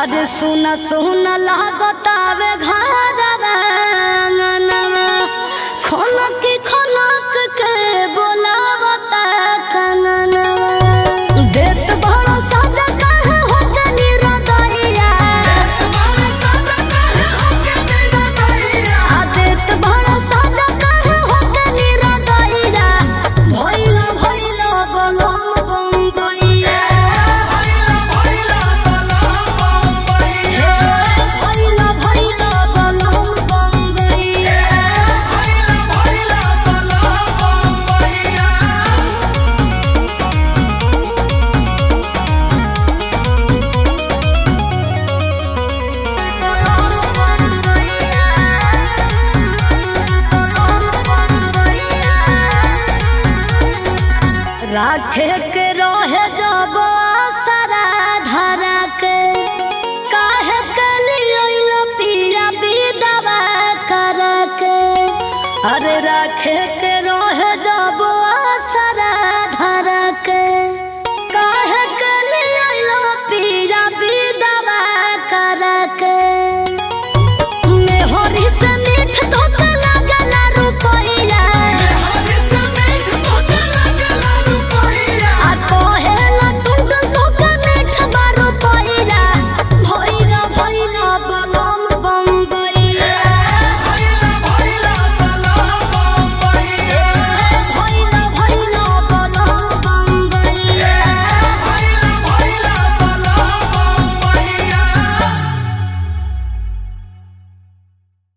अरे सुन सुन लागतावे घरवा अंगनवा खनक खनक के बोलावता कंगनवा देत भरोसा जगह हो जनी रदैया आ देत भरोसा जगह हो जनी रदैया भइल भइल बलम बम्बैया भइल भइल बलम बम्बैया राखे के रहे जब सारा धरा के काहे के लिए पिया विदवा कर के अरे राखे